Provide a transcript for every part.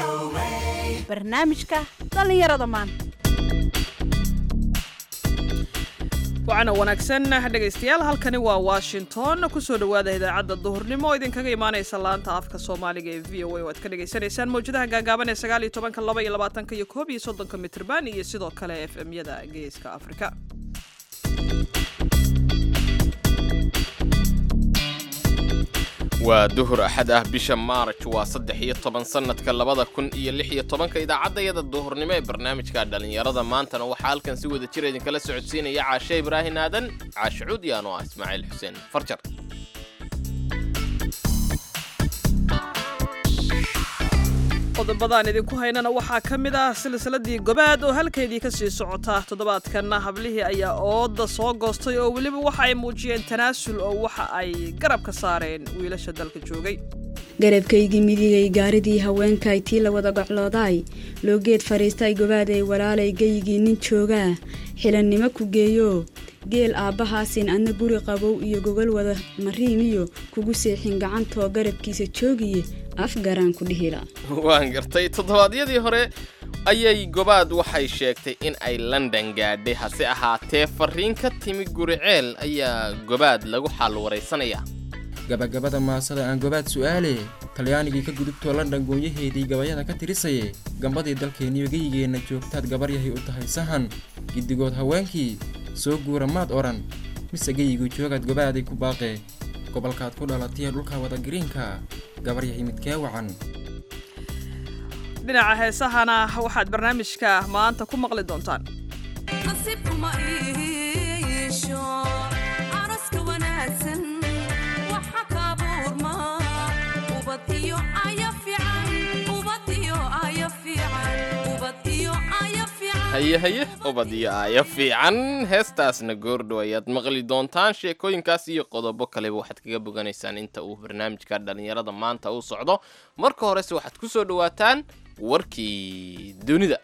barnaamijka dhallinyarada maanta wacana wanaagsan dhegaystayaal halkani waa washington kusoo dhowaada idaacadda duhurnimo oo idinkaga imaanaysa laanta afka soomaaliga ee v o a oo aad ka dhagaysanaysaan mawjadaha gaagaaban ee sagaal iyo tobanka laba iyo labaatanka iyo koob iyo soddonka mitrban iyo sidoo kale f m-yada geeska afrika waa duhur axad ah bisha maaraj waa saddex iyo toban sannadka labada kun iyo lix iyo tobanka idaacaddayada duhurnimo ee barnaamijka dhallinyarada maantana waxaa halkan si wada jira idinkala socodsiinaya caashe ibraahin aadan caashe cuudiyaan oo ah ismaaciil xuseen farjar qodobadaan idinku haynana waxaa ka mid ah silsiladii gobaad oo halkeedii ka sii socota toddobaadkanna hablihii ayaa ooda soo goostay oo weliba waxa ay muujiyeen tanaasul oo waxa ay garab ka saareen wiilasha dalka joogay garabkaygii midigay gaaridii haweenkay tii la wada gocloodaay loo geed fadhiistay gobaaday walaalay geyigii nin joogaa xilannimo ku geeyo geel aabbahaasin adna guri qabow iyo gogol wada mariimiyo kugu seexin gacantoo garabkiisa joogiye afgaraan ku dhihila waan gartay toddobaadyadii hore ayay gobaad waxay sheegtay in ay london gaadhay hase ahaatee farriin ka timi guriceel ayaa gobaad lagu xaal waraysanaya gabagabada maasada aan gobaad su'aale talyaanigii ka gudubtoo london goonyaheedii gabayada ka tirisaye gambadii dalkeenniyo geyigeenna joogtaad gabaryahay u tahay sahan giddigood haweenkii soo guura maad odhan mise geyigu joogaad gobaaday ku baaqee gobolkaad ku dhalatiya dhulka wadagiriinka gabaryahay midkee wacan dhinaca heesahana waxaad barnaamijka maanta ku maqli doontaan haye haye ubad iyo aayo fiican heestaasna goordhow ayaad maqli doontaan sheekooyinkaas iyo qodobo kaleba waxaad kaga boganaysaan inta uu barnaamijka dhallinyarada maanta uu socdo marka horese waxaad ku soo dhowaataan warkii dunida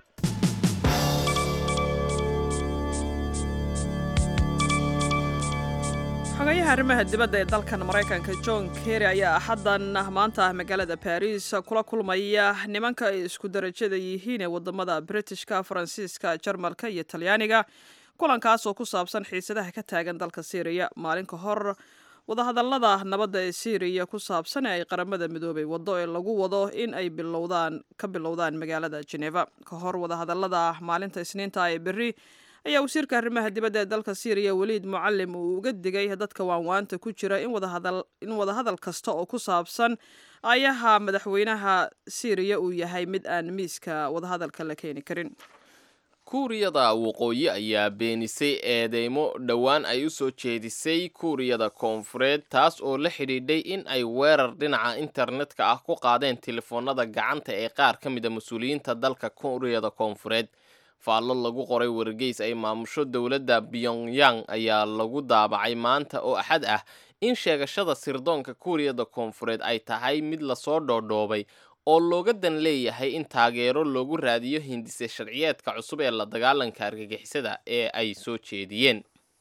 xogayaha arrimaha dibadda ee dalkan maraykanka john kerry ayaa axaddan maanta magaalada baris kula kulmaya nimanka ay isku darajada yihiin ee wadamada britishka faransiiska jarmalka iyo talyaaniga kulankaas oo ku saabsan xiisadaha ka taagan dalka syriya maalin ka hor wadahadallada nabadda ee syriya ku saabsan ee ay qaramada midoobay waddo ee lagu wado in ay bilowdaan ka bilowdaan magaalada geneva ka hor wadahadallada maalinta isniinta ee berri ayaa wasiirka arrimaha dibadda ee dalka syriya weliid mucalim uu uga digay dadka waanwaanta ku jira in wadahadal kasta oo ku saabsan ayaha madaxweynaha syriya uu yahay mid aan miiska wadahadalka la keeni karin kuuriyada waqooyi ayaa beenisay eedeymo dhowaan ay u soo jeedisay kuuriyada koonfureed taas oo la xidhiidhay in ay weerar dhinaca internetka ah ku qaadeen telefoonada gacanta ee qaar ka mida mas-uuliyiinta dalka kuuriyada koonfureed faallo lagu qoray wargeys ay maamusho dowladda pyongyang ayaa lagu daabacay maanta oo axad ah in sheegashada sirdoonka kuuriyada koonfureed ay tahay mid lasoo dhoodhoobay oo looga dan leeyahay in taageero loogu raadiyo hindise sharciyeedka cusub ee la dagaalanka argagixisada ee ay soo jeediyeen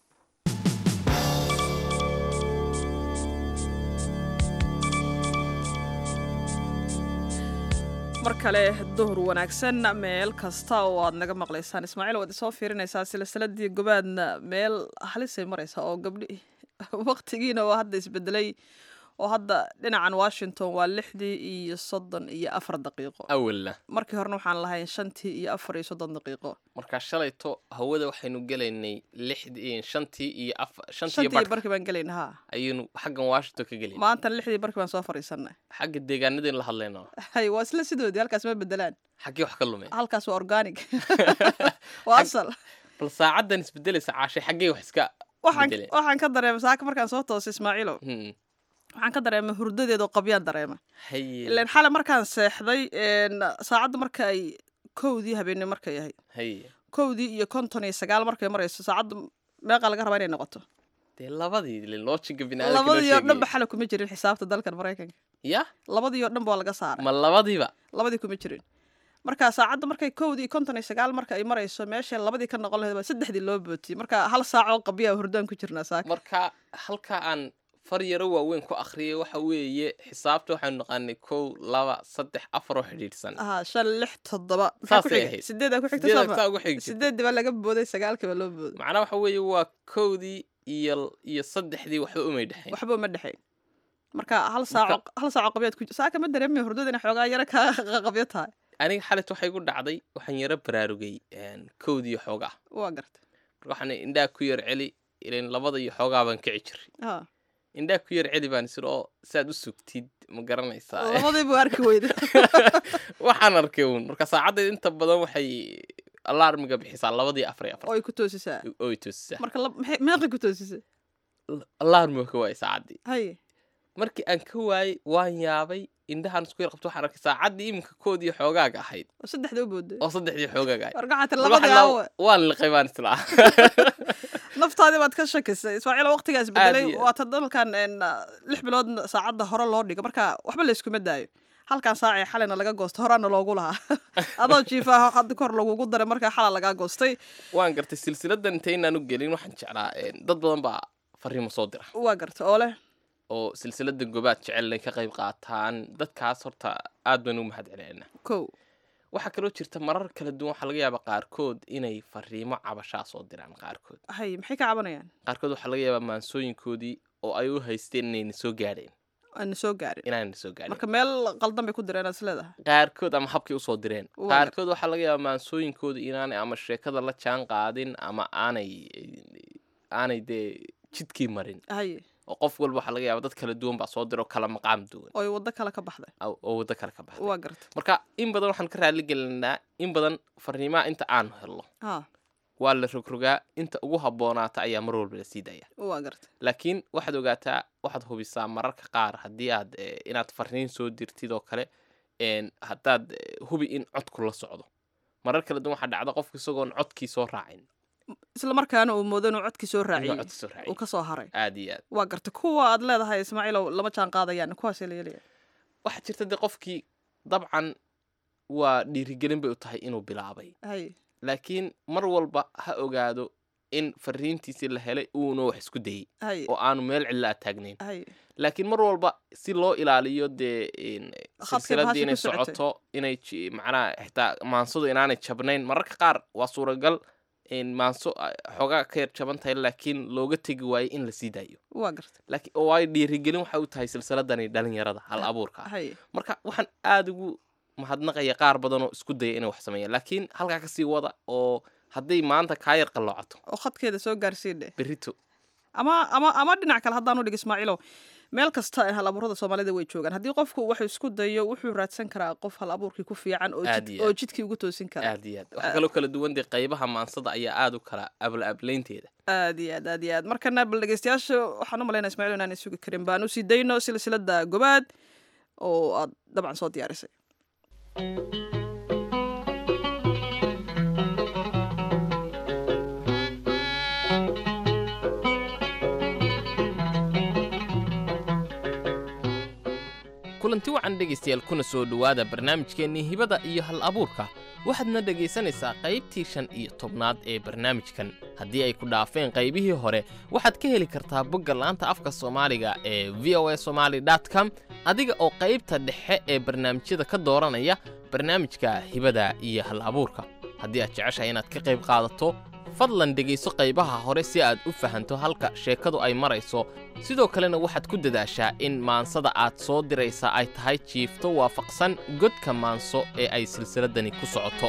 mar kale duhur wanaagsan meel kasta oo aad naga maqlaysaan ismaaciil waad isoo fiirinaysaa silsiladii gobaadna meel halisay maraysaa oo gabdhi waqtigiina oo hadda isbedelay oo hadda dhinacan washington waa lixdii iyo soddon iyo afar daqiiqo awalna markii horena waxaan lahayn shantii iyo afar iyo soddon daqiiqo markaa shalayto hawada waxaynu gelaynay lixdii shantii iyo afar shantii shantii barh barkii baan gelayna haa ayaynu xaggan washington ka gelayna maantana lixdii barkii baan soo fadhiisanay xagga deegaanadeen la hadlayna hay waa isla sidoodii halkaas ma bedelaan xaggii wax ka lumeen halkaas waa organic waa asal bal saacaddan isbedelaysa caashay xaggee wax iska waxaan bedeleen waxaan ka dareemay saaka markaan soo toosay ismaaciilo Hmm. waxaan ka dareemay hurdadeeda oo qabyaan dareema haye ilaan xale markaan seexday een, saacadda marka ay kowdii habeenimo markay ahayd haye kowdii iyo konton iyo sagaal markay marayso saacadda meeqa laga rabaa inay noqoto dee labadii loojiga biniaadamka loo labadii oo dhan ba sheegayay. xale kuma jirin xisaabta dalkan maraykanka ya labadii oo dhan ba waa laga saaray ma labadiiba labadii kuma jirin marka saacadda markay kowdii iyo konton iyo sagaal marka ay marayso meesha labadii ka noqon lahayd baa saddexdii loo bootiyey marka hal saac oo qabyaa hurdaan ku jirnaa saaka marka halka aan far yaro waaweyn ku akhriyay waxa weeye xisaabta waxaanu naqaanay kow laba saddex afar oo xidhiidhsan aha shan lix toddoba maxaa ku Saasay xigay ahayd. sideedaa ku xigta sideeda soo saa ma ugu xigi jirtay. sideedii baa laga booday sagaalkii baa loo booday macnaha waxa weeye waa kowdii iyo iyo saddexdii waxba umay dhexayn waxba uma dhexayn marka hal saaco hal saaco qabyaad ku saaka ma dareemay hurdada inay xoogaa yaro kaa qabyo tahay aniga xalit waxay ku dhacday waxaan yaro baraarugay een, kowdii xoogaa waa gartay marka waxaan indhaha ku yar celi ilan labada iyo xoogaa baan kici jiray ha indhaha ku yar celi baan isir oo saad u sugtid ma garanaysaa labadii buu arki weyda waxaan arkay uun marka saacaddeed inta badan waxay alarmiga bixisaa labadii afar iyo oo afar ay ku toosisaa oy toosisaa marka lab- maxay- meeqay ku toosisay alarmiga ka waayay saacaddii haye markii aan ka waayey waan yaabay indhahaan isku yar qabto waxaan arkay saacaddii iminka koodii xoogaaga ahayd oo saddexda u booday oo saddexdii xoogaaga ahayd warka xatir Mar labadii waxaan aawa la- waan liqay baan islaa naftaadii baad ka shakisay ismaaciil waqtigaas bedelay iyo aad. waata dalkan een, lix bilood saacadda hore loo dhigo marka waxba layskuma daayo halkan saacee xalina laga goosto horaana loogu lahaa adoo jiifaa hadda kor lagugu daray markaa xala lagaa goostay waan gartay silsiladan intaynaan u gelin waxaan jeclaa een, dad badan baa fariimo soo dira waa garta oo leh oo silsilada gobaad jecel inay ka qayb qaataan dadkaas horta aad baan u mahad celinayna kow waxaa kaloo jirta marar kala duwan waxaa laga yaabaa qaarkood inay fariimo cabashaa soo diraan qaarkood hay maxay ka cabanayaan qaarkood waxaa laga yaabaa maansooyinkoodii oo ay u haysteen inayna soo gaadheen aana soo gaarin inaanna soo gaadhin marka meel qaldan bay ku direen aad is leedahay qaarkood ama habkay usoo direen Waa qaarkood waxaa laga yaabaa maansooyinkooda inaanay ama sheekada la jaan qaadin ama aanay aanay dee jidkii marin haye oo qof walba waxaa laga yaabaa dad kala duwan baa soo dira oo kala maqaam duwan oo ay waddo kale ka baxday oo oo waddo kale ka baxday waa garta marka in badan waxaan ka raali gelinaa in badan fariimaha inta aan helno ha waa la rogrogaa inta ugu habboonaata ayaa mar walba la sii daya waa garta laakiin waxaad ogaataa waxaad hubisaa mararka qaar haddii aad eh, inaad fariin soo dirtid oo kale een, haddaad eh, hubi in codku la socdo marar kala duwan waxaa dhacda qofka isagoon codkii soo raacin isla markaana uu moodo inuu codkii soo inuu raaciyey codki soo uu raacin ka soo haray aad iyo aad waa garta kuwa aad leedahay ismaaciilow lama jaan qaadayaan kuwaasee la yeelaya waxaa jirta dee qofkii dabcan waa dhiirigelin bay u tahay inuu bilaabay haye laakiin mar walba ha ogaado in fariintiisii la helay uuna wax isku dayey haye oo aanu meel cidla a taagnayn haye laakiin mar walba si loo ilaaliyo dee in Khadkay silsiladii bahasha inay ku socotay. socoto inay ji- macnaha xitaa maansadu inaanay jabnayn mararka qaar waa suuragal in maanso ah, xoogaa ka yar jaban tahay laakiin looga tegi waayo in la sii daayo waa garta laakiin oo ay dhiirigelin waxay u tahay silsiladani dhalinyarada hal abuurka ah haye marka waxaan aada ugu mahadnaqaya qaar badan oo isku daya inay wax sameeyaan laakiin halkaa kasii wada oo hadday maanta kaa yar qalloocato oo khadkeeda soo gaarsiidhe berrito ama ama ama dhinac kale haddaan u dhig ismaaciilow meel kasta hal abuurada soomaalida way joogaan haddii qofku wuxuu isku dayo wuxuu raadsan karaa qof hal abuurkii ku fiican oo Aad jid- iyo oo aad. jidkii ugu toosin kara aad iyo aad waxaa kaloo kala duwan dee qaybaha maansada ayaa aada u kala abla ablaynteeda aad iyo aad aad iyo aad markana bal dhegeystayaasha waxaan u malaynaa ismaaciil inaan sugi karin baan usii dayno silsilada gobaad oo aad dabcan soo diyaarisay kulanti wacan dhegaystayaal kuna soo dhowaada barnaamijkeennii hibada iyo hal abuurka waxaadna dhegaysanaysaa qaybtii shan iyo tobnaad ee barnaamijkan haddii ay ku dhaafeen qaybihii hore waxaad ka heli kartaa bogga laanta afka soomaaliga ee v o a somaali com adiga oo qaybta dhexe ee barnaamijyada ka dooranaya barnaamijka hibada iyo hal abuurka haddii aad jeceshahay inaad ka qayb qaadato fadlan dhegayso qaybaha hore si aad u fahanto halka sheekadu ay marayso sidoo kalena waxaad ku dadaashaa in maansada aad soo diraysa ay tahay jiifto waafaqsan godka maanso ee ay silsiladani ku socoto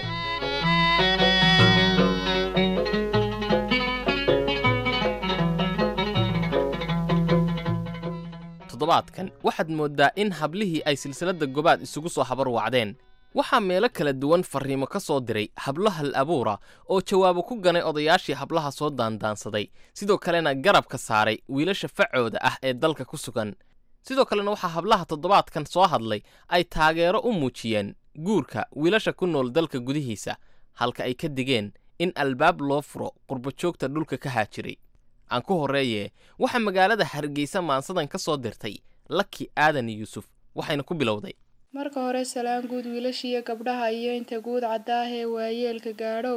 toddobaadkan waxaad mooddaa in hablihii ay silsiladda gobaad isugu soo habar wacdeen waxaa meelo kala duwan farriimo ka soo diray hablo hal abuura oo jawaabo ku ganay odayaashii hablaha soo daandaansaday sidoo kalena garabka saaray wiilasha facooda ah ee dalka ku sugan sidoo kalena waxaa hablaha toddobaadkan soo hadlay ay taageero u muujiyeen guurka wiilasha ku nool dalka gudihiisa halka ay ka digeen in albaab loo furo qurbajoogta dhulka ka haajiray aan ku horreeye waxaa magaalada hargeysa maansadan ka soo dirtay laki aadan yuusuf waxayna ku bilowday marka hore salaan guud wiilashiiyo gabdhaha iyo inta guud caddaahee waayeelka gaadhow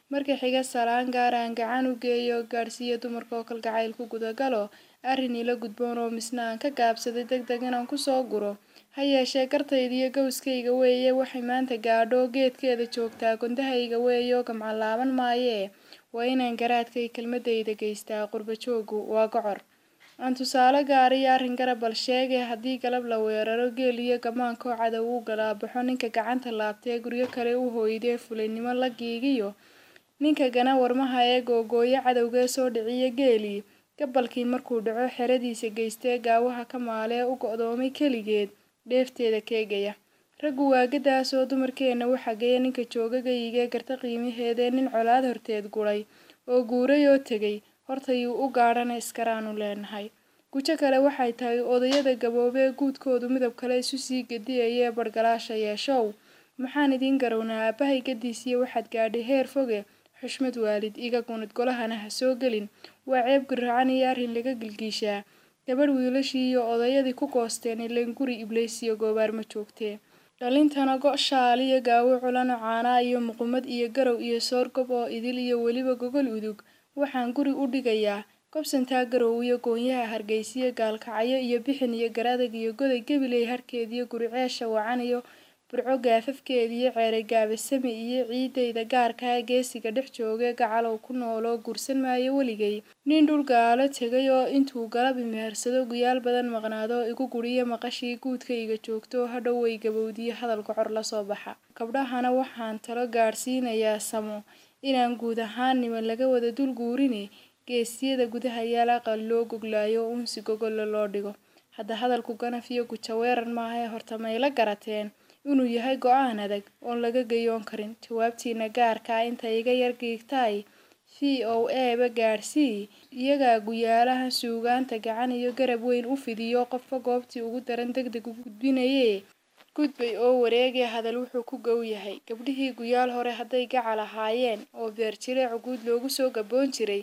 marka xiga salaan gaar aan gacan u geeyo gaadhsiiya dumarka oo kalgacayl ku gudagalo arrin ila gudboon oo misna aan ka gaabsaday deg deg inaan kusoo guro ha yeeshee gartayda iyo gowskayga weeye waxay maanta gaadho geedkeeda joogtaa gondahayga weeyo gamcalaaban maayee waa inaan garaadkay kelmadayda geystaa qurba joogu waa gocor aan tusaale gaariyo arrin garab bal sheegay haddii galab la weeraro geel iyo gamaankoo cadow u galaabaxo ninka gacanta laabtee guryo kale u hooydee fulaynimo la giigiyo ninka gana warmaha ee googooyo cadowgee soo dhiciya geelii gabalkii markuu dhaco xeradiisa geystee gaawaha ka maalee u go'doomay keligeed dheefteeda keegaya raggu waagadaas oo dumarkeenna u xageeya ninka joogagayigee garta qiimaheedee nin colaad horteed guray oo guuray oo tegay hortayuu u gaadhana iskaraanu leenahay gujo kale waxay tahay odayada gaboobee guudkoodu midab kale isu sii gediyayee bargalaasha yeeshow maxaan idiin garownaa aabbahay gadiisiya waxaad gaadhay heer foge xushmad waalid iga gunid golahana ha soo gelin waa ceeb guracan iyo arrin laga gilgiishaa gabadh wiilashii iyo odayadii ku goosteen ileen guri ibleysiyo goobaar ma joogtee dhalintana go' shaal iyo gaawo culano caanaa iyo muqumad iyo garow iyo soorgob oo idil iyo weliba gogol udug waxaan guri u dhigayaa gobsantaa garow iyo goonyaha hargeysiyo gaalkacyo iyo bixin iyo garadag iyo goday gebiley harkeediyo guriceesha wacan iyo burco gaafafkeediyo ceeray gaabasame iyo ciidayda gaarkaa geesiga dhex joogee gacalow ku nooloo guursan maayo weligay nin dhul gaalo tegay oo intuu galab imehersado guyaal badan maqnaado igu guriyo maqashii guudkayga joogto hadhow way gabowdiyo hadalka cor lasoo baxa gabdhahana waxaan talo gaadhsiinayaa samo inaan guud ahaan niman laga wada dul guurine geesiyada gudaha yaal aqal loo goglaayo unsi gogolla loo dhigo hadda hadalku ganaf iyo guja weeran maahae horta mayla garateen inuu yahay go-aan adag oon laga gayoon karin jawaabtiina gaarkaa inta iga yar giigtaay v o eba gaadhsii iyagaa guyaalaha suugaanta gacan iyo garab weyn u fidiyo qofka goobtii ugu daran deg deg u gudbinayee gudbay oo wareegee hadal wuxuu ku gow yahay gabdhihii guyaal hore hadday gacal ahaayeen oo beerjireec guud loogu soo gaboon jiray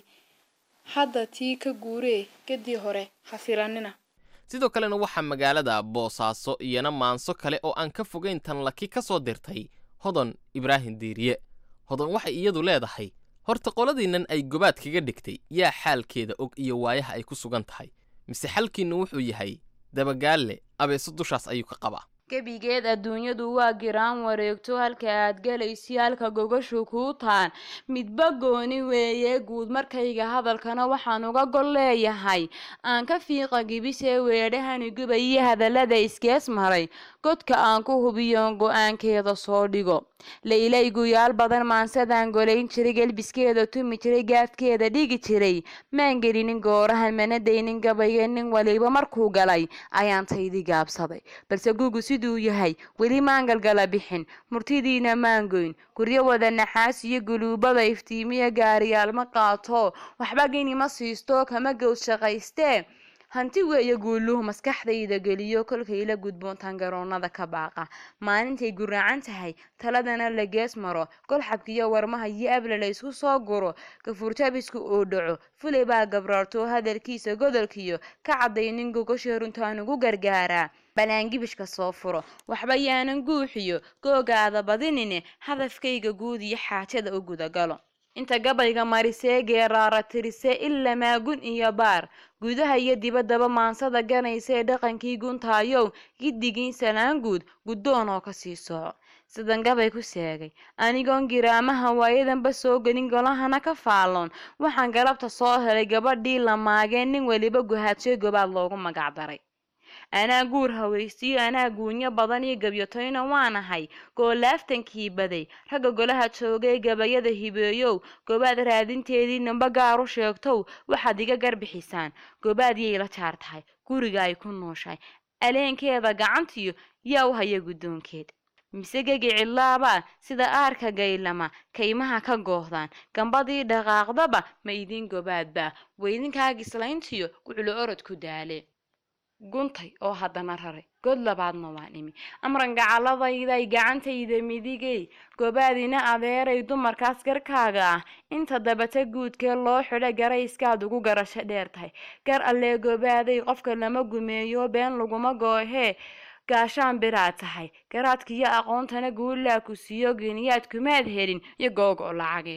hadda tii ka guuree gadii hore ha filanina sidoo kalena waxaa magaalada boosaaso iyana maanso kale oo aan ka fogayn tan laki ka soo dirtay hodon ibraahim diiriye hodon waxay iyadu leedahay horta qoladiinnan ay gobaad kaga dhigtay yaa xaalkeeda og iyo waayaha ay ku sugan tahay mise xalkiinnu wuxuu yahay dabagaalle abeeso dushaas ayuu ka qabaa gebigeed adduunyadu waa giraan wareegto halka aad gelaysi halka gogashu kuu taan midba gooni weeye guud markayga hadalkana waxaan uga gol leeyahay aan ka fiiqa gibisee weedhahani gubayiyo hadallada iskees maray godka aan ku hubiyoon go-aankeeda soo dhigo laylay guyaal badan maansadaan golayn jiray gelbiskeeda tumi jiray gaafkeeda dhigi jiray maan gelinin goorahan mana daynin gabayga nin waliba markuu galay ayaan taydi gaabsaday balse gugu siduu yahay weli maan galgala bixin murtidiina maan goyn guryo wada naxaas iyo guluubada iftiimiya gaariyaal ma qaato waxba gini ma siisto kama gows shaqaystee hanti weeye guuluhu maskaxdayda geliyo kolkayla gudboontaan garoonada ka baaqa maalintay guraacan tahay taladana la gees maro golxabkiyo warmaha iyo abla la ysku soo guro gafuurtabisku oo dhaco fulay baa gabraarto hadalkiisa godolkiyo ka caddaynin gogosha runtaan ugu gargaaraa balaangibishka soo furo waxba yaanan guuxiyo googaada badinine hadafkayga guud iyo xaajada u gudagalo inta gabayga marisee geeraara tirisee ilamaa gun iyo baar gudaha iyo dibaddaba maansada ganaysee dhaqankii guntaayow giddigiin salaan guud guddoon oo kasii soco sidan gabay ku seegay anigoon giraamaha waayadanba soo gelin golahana ka faalloon waxaan galabta soo helay gabadhii la maageen nin weliba guhaadshay gobaad loogu magacdaray anaa guur hawaysiyo anaa guunyo badan iyo gabyotoyna waanahay goolaaftankii baday ragga golaha joogay gabayada hibeeyow gobaad raadinteedii namba gaar u sheegtow waxaad iga garbixisaan gobaad yay la jaar tahay guriga ay ku nooshahay aleenkeeda gacantiyo yaa u haya guddoonkeed mise gegi cilaabaa sida aarka gaylama kaymaha ka goohdaan gambadii dhaqaaqdaba ma idiin gobaadbaa weydinkaa gislayntiyo guclo orod ku daale guntay oo haddana raray god labaadna waan imi amran gacaladayday gacantayda midigay gobaadina adeeray dumarkaas garkaaga ah inta dabata guudkee loo xidha garayskaad ugu garasho dheer tahay gar allee gobaaday qofka lama gumeeyo been laguma goohee gaashaan biraad tahay garaadkiyo aqoontana guulaa ku siiyo geniyaad kumaad helin iyo googo lacageed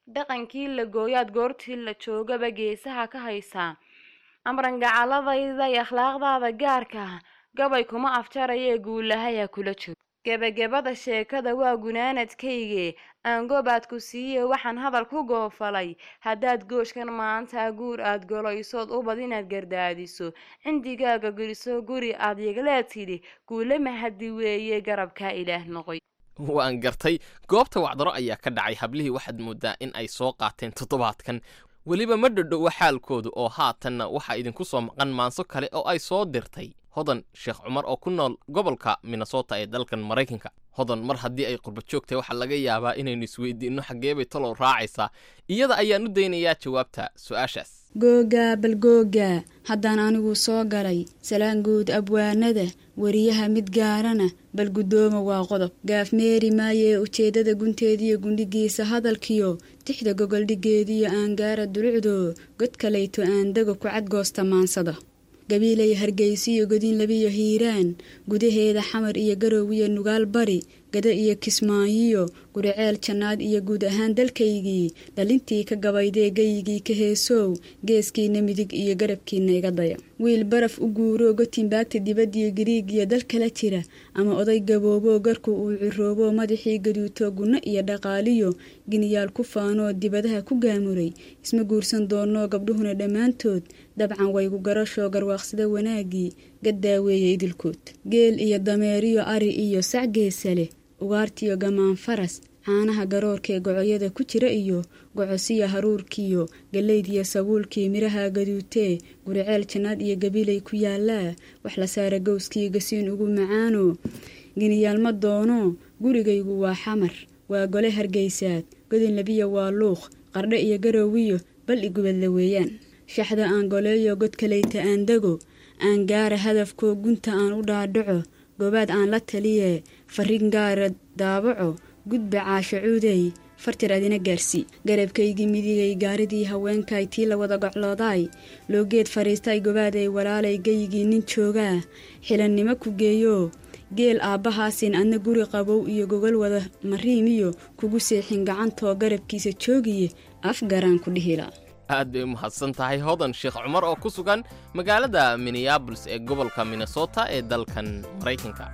dhaqankii la gooyaad goortii la joogaba geesaha ka haysaa amran gacaladayda iyo akhlaaqdaada gaarka ah gabay kuma afjarayee guulahaya kula jiro gebagabada sheekada waa gunaanadkayge aan gobaad ku siiye waxaan hadal ku goofalay haddaad gooshkan maanta guur aad golaysood ubad inaad gardaadiso cindigaaga guriso guri aad yagleed tidhi guule mahadi weeye garabkaa ilaah noqoy waan gartay goobta wacdaro ayaa ka dhacay hablihii waxaad moodaa in ay soo qaateen toddobaadkan weliba ma dhodhowa xaalkoodu oo haatanna waxaa idinku soo maqan maanso kale oo ay soo dirtay hodan sheekh cumar oo ku nool gobolka minnesota ee dalkan maraykanka hodan mar haddii ay qurba joogtahay waxaa laga yaabaa inaynu isweydiinno xaggeebay talow raacaysaa iyada ayaan u daynayaa jawaabta su-aashaas googaa bal googaa haddaan anigu soo galay salaan guud abwaanada weriyaha mid gaarana bal guddooma waa qodob gaaf meeri maayee ujeeddada gunteediyo gundhigiisa hadalkiyo tixda gogoldhigeediyo aangaara dulucdo god kalayto aandego ku cadgoosta maansada gabiilay hargeysiyo godin labiyo hiiraan gudaheeda xamar iyo garoowiyo nugaal bari gada iyo kismaayiyo guriceel jannaad iyo guud ahaan dalkaygii dhalintii ka gabaydee gayigii ka heesow geeskiina midig iyo garabkiina iga daya wiil baraf u guuroo gotinbaagta dibadiyo gariig iyo dal kala jira ama oday gabooboo garku uu ciroobo madaxii gaduuto gunno iyo dhaqaaliyo giniyaal ku faanoo dibadaha ku gaamuray isma guursan doonoo gabdhuhuna dhammaantood dabcan waygu garashoo garwaaqsada wanaaggii gaddaaweeye idilkood geel iyo dameeriyo ari iyo sac geesa leh ugaartiyo gamaan faras caanaha garoorkaee gocoyada ku jira iyo gocosiyo haruurkiyo gallaydiyo sabuulkii midhaha gaduutee guriceel jannaad iyo gabilay ku yaalaa wax la saara gowskii gasiin ugu macaano giniyaalma doono gurigaygu waa xamar waa gole hargeysaad godin labiya waa luuq qardhe iyo garoowiyo bal igubadla weeyaan shaxda aan goleeyo god kalayta aan dego aan gaara hadafkoo gunta aan u dhaadhaco goobaad aan la taliye farin gaara daabaco gudba caasho cuudey fartir adina gaarsii garabkaygii midigay gaaridii haweenkay tii la wada gocloodaay loogeed fadhiistay gobaaday walaalay geyigii nin joogaa xilannimo ku geeyo geel aabbahaasin adna guri qabow iyo gogol wada mariimiyo kugu seexin gacantoo garabkiisa joogiye afgaraan ku dhihila aad bay u mahadsan tahay hodan sheekh cumar oo ku sugan magaalada minneabolis ee gobolka minnesota ee dalkan maraykanka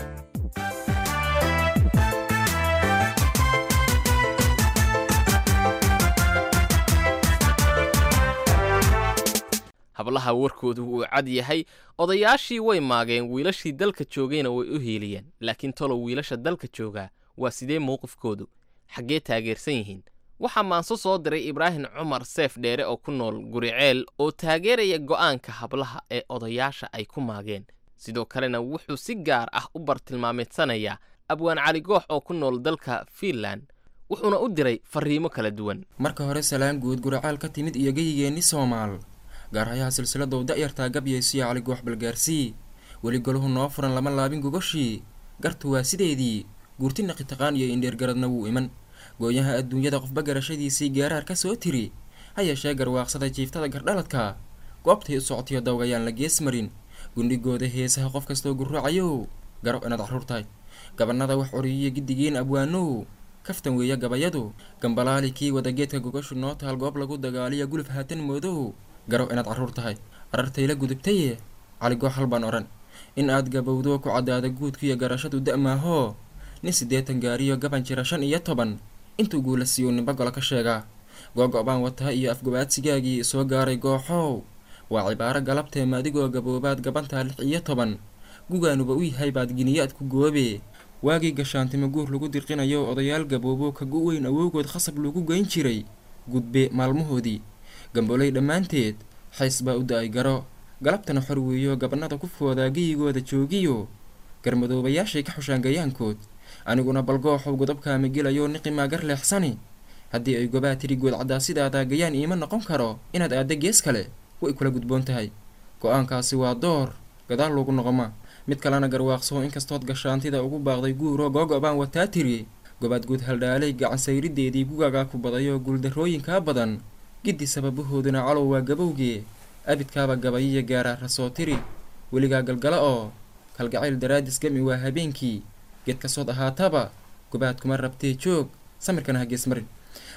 hablaha warkoodu wuu cad yahay odayaashii way maageen wiilashii dalka joogayna way u hiiliyeen laakiin tolow wiilasha dalka joogaa waa sidee mowqifkoodu xaggee taageersan yihiin waxaa maanso soo diray ibraahim cumar seef dheere oo ku nool guriceel oo taageeraya go'aanka hablaha ee odayaasha ay ku maageen sidoo kalena wuxuu si gaar ah u bartilmaameedsanayaa abwaan cali goox oo ku nool dalka fiinland wuxuuna u diray farriimo kala duwan marka hore salaan guud guracaal ka timid iyo geyigeenni soomaal gaarhayaha silsiladow da'yartaa gabyaysiyo cali goox balgaarsii weli golahu noo furan lama laabin gogoshii gartu waa sideedii guurti naqitaqaan iyo indheergaradna wuu iman gooyaha adduunyada qofba garashadiisii gaaraar ka soo tiri ha yeeshee garwaaqsada jiiftada gardhaladka goobtay u socotiyo dawgayaan la gees marin gundhigooda heesaha qof kastoo gurruucayow garo inaad carruur tahay gabannada wax oriyiyo giddigiin abwaanow kaftan weeya gabayadu gambalaali kii wadageedka gogashu noo taal goob lagu dagaaliya guluf haatan moodow garo inaad carruur tahay arartayla gudubtaye caligoo hal baan odhan in aad gabowdo ku caddaada guudkiiyo garashadu da'maahoo nin siddeetan gaariyo gaban jira shan iyo toban intuu guula siiyu nimba golo ka sheegaa googo' baan wataa iyo afgobaadsigaagii soo gaaray gooxow waa cibaaro galabtee maadigoo gaboobaad gabantaa lix iyo toban gugaanuba u yahay baad giniyaad ku goobe waagii gashaantimo guur lagu dirqinayo odayaal gaboobo ka gu weyn awowgood khasab lagu geyn jiray gudbe maalmahoodii gamboley dhammaanteed xays baa u da-ay garo galabtana xor weeyo gabannada ku foodaa geyigooda joogiyo garmadoobayaashay ka xushaan gayaankood aniguna balgooxow godobkaama gelayo niqimaa gar leexsani haddii ay gobaa tiri good caddaa sidaada gayaan iima noqon karo inaad aadda gees kale way kula gudboon tahay go-aankaasi waa door gadaal loogu noqoma mid kalena garwaaqsoo inkastood gashaantida ugu baaqday guuro googo' baan wataa tiri gobaad guud haldhaalay gacansayrideedii gugaagaa ku badayo guuldarrooyinkaa badan giddi sababahooduna calow waa gabowgee abidkaaba gabayiya gaara rasoo tiri weligaa galgala oo kalgacayl daraadis gami waa habeenkii geed kasood ahaataba gobaad kuma rabtee joog samirkana ha geesmarin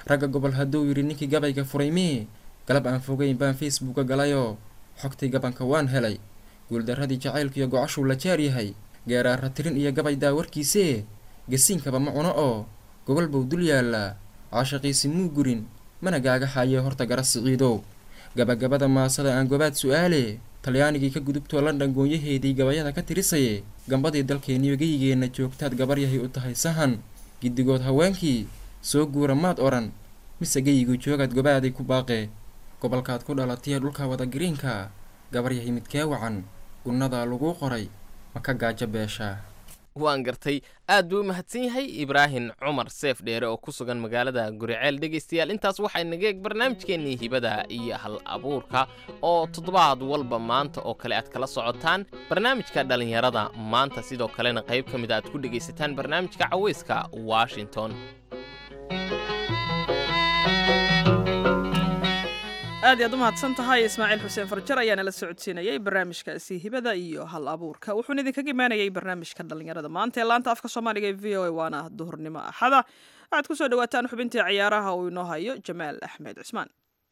ragga gobol hadduu yidhi ninkii gabayga furay mii galab aan fogeyn baan facebooka galayoo xogtii gabanka waan helay guuldarradii jacaylkiiyo gocashuu la jaar yahay geeraarra tirin iyo gabay daawarkiisee gasiinkaba ma cuno oo gogol buu dul yaallaa caashaqiisi muu gurin mana gaaga haayee horta gara siciidow gabagabada maasada aan gobaad su-aale talyaanigii ka gudubtoo london goonyaheedii gabayada ka tirisaye gambadii dalkeeniyo geyigeenna joogtaad gabaryahay u tahay sahan giddigood haweenkii soo guura maad odhan mise geyigu joogaad gobaaday ku baaqee gobolkaad ku dhalatay dhulka wada gariinka gabaryahay midkee wacan gunnadaa laguu qoray ma ka gaajo beeshaa waan gartay aad buu u mahadsan yahay ibraahim cumar seef dheere oo ku sugan magaalada guriceel dhegaystayaal intaas waxay naga eeg barnaamijkeennii hibada iyo hal abuurka oo toddobaad walba maanta oo kale aad kala socotaan barnaamijka dhallinyarada maanta sidoo kalena qayb ka mid a aad ku dhegaysataan barnaamijka caweyska washington aad iyaad u mahadsan tahay ismaaciil xuseen farjar ayaa nala socodsiinayay barnaamijkaasi hibada iyo hal abuurka wuxuuna idinkaga imaanayay barnaamijka dhallinyarada maanta ee laanta afka soomaaliga ee v o a waana duhurnimo axada waxaad ku soo dhawaataan xubintii ciyaaraha uu inoo hayo jamaal axmed cismaan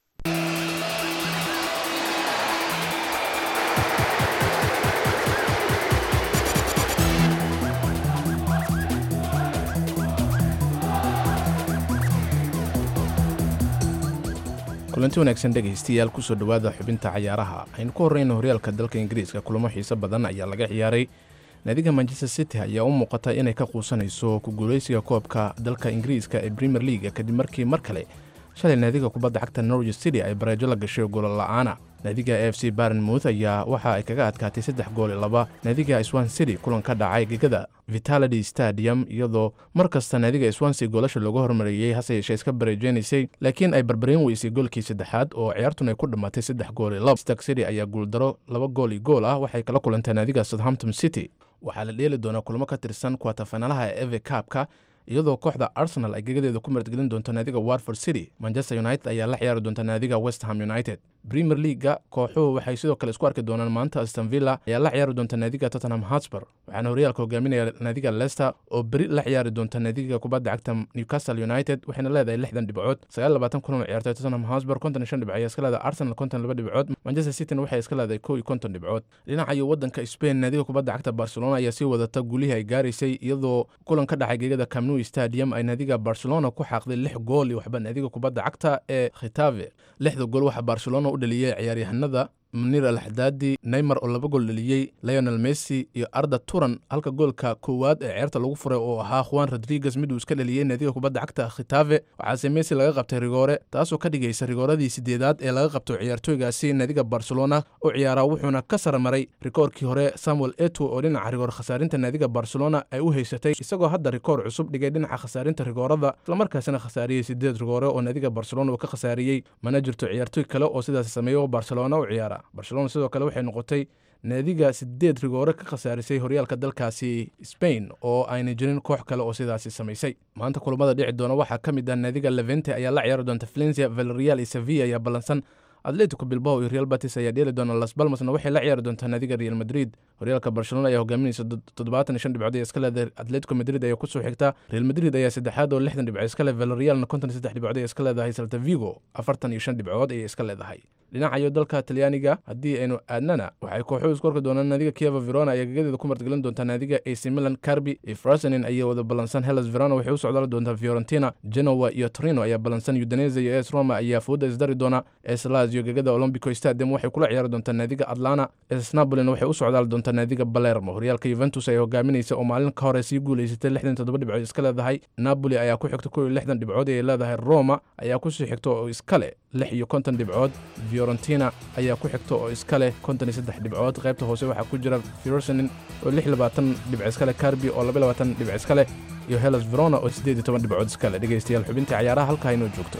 kulanti wanaagsan dhegaystayaal kusoo dhowaada xubinta cayaaraha aynu ku horreyna horyaalka dalka ingiriiska kulamo xiise badan ayaa laga ciyaaray naadiga manchester city ayaa u muuqata inay ka quusanayso ku guulaysiga koobka dalka ingiriiska ee premier leaga kadib markii mar kale shalay naadiga kubadda cagta norwich city ay bareejo la gashay goolo la'aana naadiga f c barenmouth ayaa waxa ay kaga adkaatay saddex gool i laba naadiga swan city kulan ka dhacay gegada vitality stadium iyadoo mar kasta naadiga swansea goolasha looga hormariyey hase yeeshee iska bareejeynaysay laakiin ay barbareen weysay goolkii saddexaad oo ciyaartun ay ku dhammaatay saddex gool i laba stark city ayaa guuldaro laba gool i gool ah waxay kala kulantay naadiga southampton city waxaa la dheeli doonaa kulamo ka tirsan kuwatafanalaha ee eve kaabka iyadoo kooxda arsenal ay gegadeeda ku martgelin doonto naadiga watford city manchester united ayaa la ciyaari doonta naadiga west ham united premier leaga kooxuhu waxay sidoo kale isku arki doonaan maanta aston villa ayaa la ciyaari doonta naadiga tottenham hotspur waxaana horyaalka hogaaminaya naadiga leicester oo beri la ciyaari doonta naadiga kubadda cagta newcastle united waxayna leedahay lixdan dhibcood sagaal labaatan kulan oo ciyaartay tottenham hotspur konton iyo shan dhibc ayaa iska leedahay arsenal konton laba dhibcood manchester cityna waxay iska leedahay kow iyo konton dhibcood dhinaca iyo waddanka spain naadiga kubadda cagta barcelona ayaa sii wadata gulihii ay gaaraysay iyadoo kulan ka dhacay gegada camnu stadium ay naadiga barcelona ku xaaqday lix gool iyo waxba naadiga kubadda cagta ee khitave lixda gool waxaa barcelona u dhaliyey ciyaaryahanada munir al xadaadi neymar oo laba gool dhaliyey leonel messi iyo arda turan halka goolka koowaad ee ceerta lagu furay oo ahaa juan rodriguez miduu iska dhaliyey naadiga kubadda cagta khitave waxaase messi laga qabtay rigoore taasoo ka dhigaysa rigooradii sideedaad ee laga qabto ciyaartooygaasi naadiga barcelona u ciyaaraa wuxuuna ka sarmaray rikoorkii hore samuel eto oo dhinaca rigoor khasaarinta naadiga barcelona ay u haysatay isagoo hadda rikoor cusub dhigay dhinaca khasaarinta rigoorada islamarkaasina khasaariyey sideed rigoore oo naadiga barcelona uu ka khasaariyey mana jirto ciyaartooy kale oo sidaas sameeya oo barcelona u ciyaara barcelona sidoo kale waxay noqotay naadiga sideed rigoore ka khasaarisay horyaalka dalkaasi spain oo ayna jirin koox kale oo sidaasi samaysay maanta kulamada dhici doona waxaa ka mid ah naadiga levente ayaa la ciyaari doonta valencia valerial iyo sevilla ayaa ballansan atletico bilbao iyo real batis ayaa dheeli doona las balmasna waxay la ciyaari doontaa naadiga real madrid horyaalka barcelona ayaa hogaaminaysa toddobaatan iyo shan dhibcood ee iska leedahay atletico madrid ayaa kusoo xigta real madrid ayaa saddexaad oo lixdan dhibcood iska leh valerialna konton iyo saddex dhibcood ee iska leedahay salta vigo afartan iyo shan dhibcood ayay iska leedahay dhinacayo dalka talyaaniga haddii aynu aadnana waxay kooxuhu isku arki doonaan naadiga kieva verona ayaa gegadeeda ku martgelin doontaa naadiga ac milan carbi iyo frasenin ayaa wada ballansan hellas verona waxay u socdaali doontaa fiorentina genoa iyo torino ayaa ballansan udinese iyo es roma ayaa fooda isdari doona es lazio gegada olombico stadium waxay kula ciyaari doontaa naadiga atlana es napolina waxay u socdaali doontaa naadiga balermo horyaalka yuventus ayaa hogaaminaysa oo maalin ka hore sii guulaysatay lixdan toddoba dhibcood iska leedahay napoli ayaa ku xigta kow iyo lixdan dhibcood ay leedahay roma ayaa kusii xigta oo iska leh lix iyo konton dhibcood fiorentina ayaa ku xigta oo iska leh konton iyo saddex dhibcood qaybta hoose waxaa ku jira firosenin oo lix labaatan dhibc iska leh carbi oo laba labaatan dhibc iska leh iyo hellas verona oo siddeed iyo toban dhibcood iska leh dhegaystayaal xubintii cayaaraha halkaa inoo joogto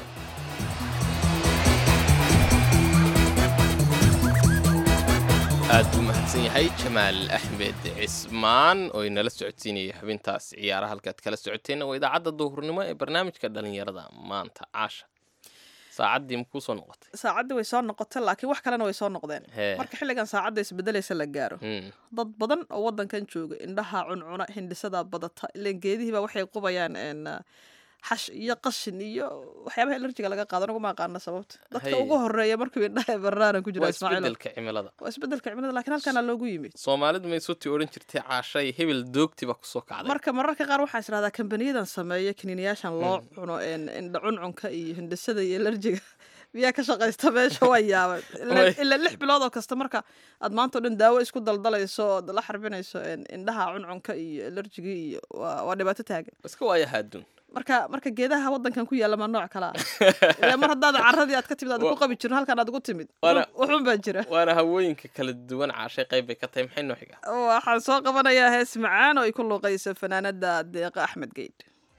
aad buu mahadsan yahay jamaal axmed cismaan oo inala socodsiinaya xubintaas ciyaaraha halkaad kala socoteen waa idaacadda duhurnimo ee barnaamijka dhallinyarada maanta caasha saacaddii makuu soo noqotay saacaddii way soo noqotay laakiin wax kalena way soo noqdeen Hee. marka xilligan saacadda isbedelaysa la gaaro Hmm. dad badan oo wadankan jooga indhaha cuncuna hindhisada badata ileen geedihiiba waxay qubayaan een, uh, xash iyo qashin iyo waxyaabaha alerjiga laga qaado anaguma aqaana sababta dadka Hay. ugu horeeya markuu indhaha barnaana ku jira waa ismaaciil isbedelka cimilada waa isbedelka cimilada laakiin halkaana loogu yimid soomaalidu may suti odhan jirtay caashay hebel doogtiba kusoo kacday marka mararka qaar waxaa israhdaa kambaniyadan sameeya kiniiniyaashan loo cuno een, indha cuncunka iyo hindhisada iyo alerjiga miyaa ka shaqaysta meesha waa yaabay Way. ilaa lix bilood oo kasta marka aad maanta o dhan daawo isku daldalayso ood la xarbinayso een, indhaha cuncunka iyo alerjiga iyo waa waa dhibaato taagan iska waaya haaduun marka marka geedaha wadankan ku yaalla ma nooc kala ah Ilaa mar haddaad caradii aad ka timid aad ku qabi jirin halkan aad ugu timid Waana- wuxuun baa jira waana hawooyinka kala duwan caashay qayb bay ka tahay maxay noo xiga waxaan soo qabanayaa hees macaan oo ay ku luuqayso fanaanada deeqa axmed geyd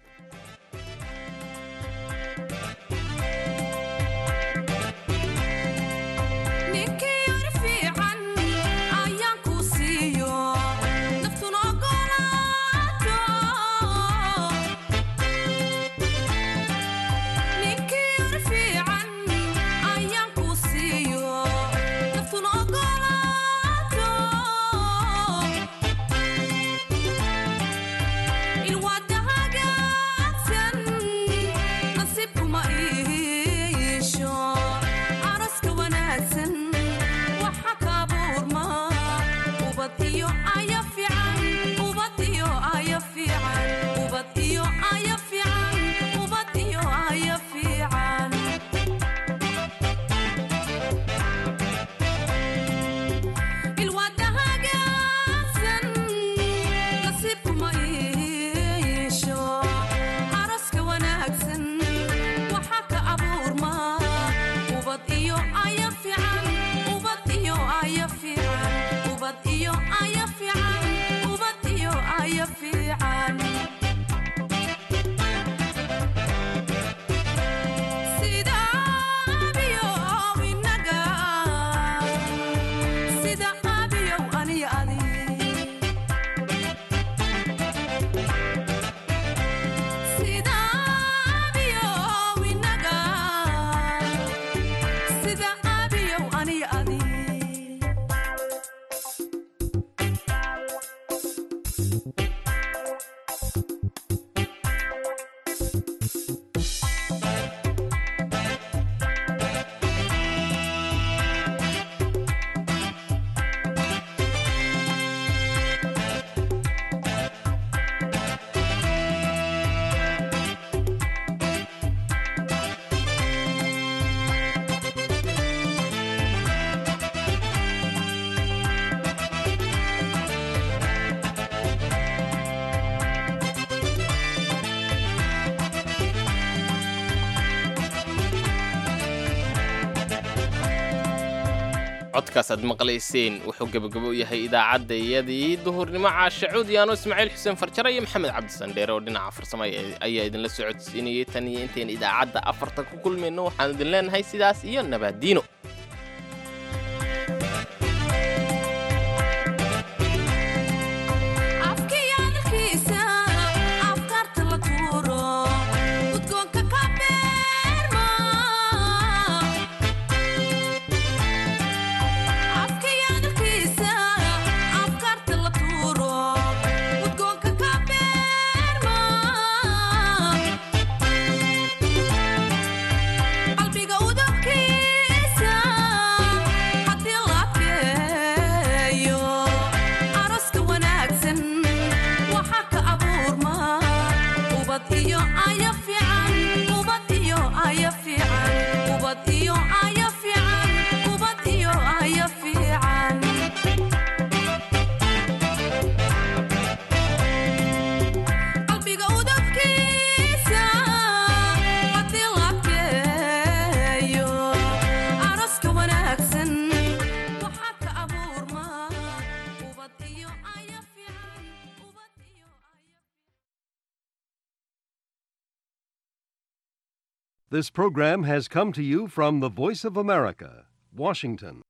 ninkii yar fiican ayaan ku siiyo naftuna ogolaato ninkii yar fiican ayaan ku siiyo naftuna ogolaato ilwaada hagaagsan nasiibkuma iisho araska wanaagsan waxa ka buurma ubad iyo aya fiican ubad iyo aya fiican ubad iyo aya fiican ubad iyo aya fiican ilwaada hagaagsan nasiibkuma iisho araska wanaagsan waxa ka abuurma ubad iyo aya fiican ubad iyo aya fiican ubad iyo aya fiican ubad iyo aya fiican sida abiyow inaga sida abiyow aniyo adi sida abiyow inaga sida abiyow aniyo adi codkaas aad maqlayseen wuxuu gebagabo u yahay idaacadda iyadii duhurnimo caashe cuudiyaano ismaaciil xuseen farjare iyo maxamed cabdisandheere oo dhinaca farsamo ay- ayaa idinla socodsiinayay tan iyo intayn idaacadda afarta ku kulmayno waxaan idin leenahay sidaas iyo nabaadiino afkiyaalkiisa afkaarta la tuuro udgoonka ka beerma afkiyaalkiisa afkaarta la tuuro udgoonka ka beerma qalbiga udabkiisa haddii la adkeeyo araska wanaagsan waxa ka abuurma ubad iyo aya fiican ubad iyo aya fiican ubad iyo aya fiican ubad iyo aya fiican qalbiga udabkiisa haddii la adkeeyo araska wanaagsan waxa ka abuurma ubad iyo aya fiican ubad iyo aya This program has come to you from the Voice of America, Washington.